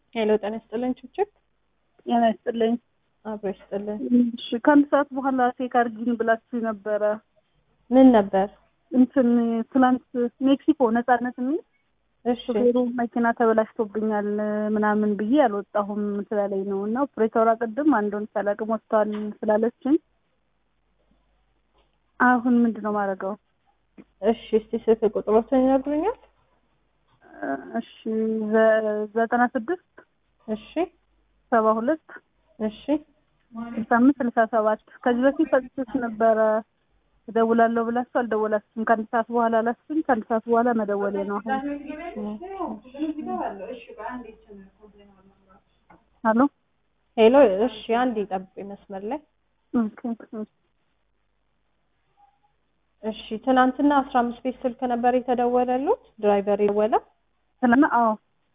ሄሎ ጤና ይስጥልኝ ችብችብ ጤና ይስጥልኝ። አብሮ ይስጥልኝ። እሺ ከአንድ ሰዓት በኋላ ቼክ አድርጊን ብላችሁ ነበረ። ምን ነበር? እንትን ትናንት ሜክሲኮ ነጻነት የሚል እሺ ሹፌሩ መኪና ተበላሽቶብኛል ምናምን ብዬ አልወጣሁም ስላለኝ ነው እና ኦፕሬተሯ ቅድም አንዱን ሳላቅም ወጥቷል ስላለችኝ አሁን ምንድን ነው ማድረገው? እሺ እስቲ ስልክ ቁጥሮትን ይነግሩኛል? እሺ ዘ- ዘጠና ስድስት እሺ ሰባ ሁለት እሺ ስልሳ አምስት ስልሳ ሰባት ከዚህ በፊት ሰጥቶች ነበረ እደውላለሁ ብላችሁ አልደወላችሁም። ከአንድ ሰዓት በኋላ አላችሁኝ። ከአንድ ሰዓት በኋላ መደወሌ ነው አሁን። አሎ ሄሎ እሺ አንድ ይጠብቁኝ መስመር ላይ ኦኬ እሺ ትናንትና አስራ አምስት ቤት ስልክ ነበር የተደወለሉት ድራይቨር የደወለ ስለና አዎ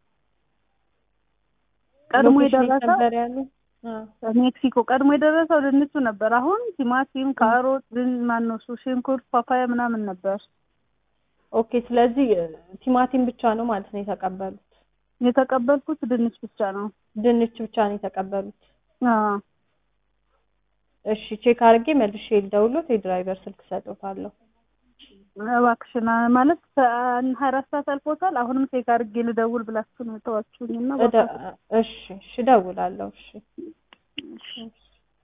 ቀድሞ ሎኬሽን የት የደረሰው ነበር ያሉ ሜክሲኮ ቀድሞ የደረሰው ድንቹ ነበር። አሁን ቲማቲም፣ ካሮት፣ ድን ማነው እሱ ሽንኩርት፣ ፓፓያ ምናምን ነበር ኦኬ ስለዚህ ቲማቲም ብቻ ነው ማለት ነው የተቀበሉት የተቀበልኩት። ድንች ብቻ ነው። ድንች ብቻ ነው የተቀበሉት አዎ እሺ ቼክ አድርጌ መልሼ ልደውሎት የድራይቨር ስልክ ሰጥቶታለሁ እባክሽን ማለት ሀያ አራት ሰዓት አልፎታል። አሁንም ቼክ አድርጌ ልደውል ብላችሁ ነው የተዋችሁኝ እና እደ- እሺ እሺ እደውላለሁ እሺ እባክሽ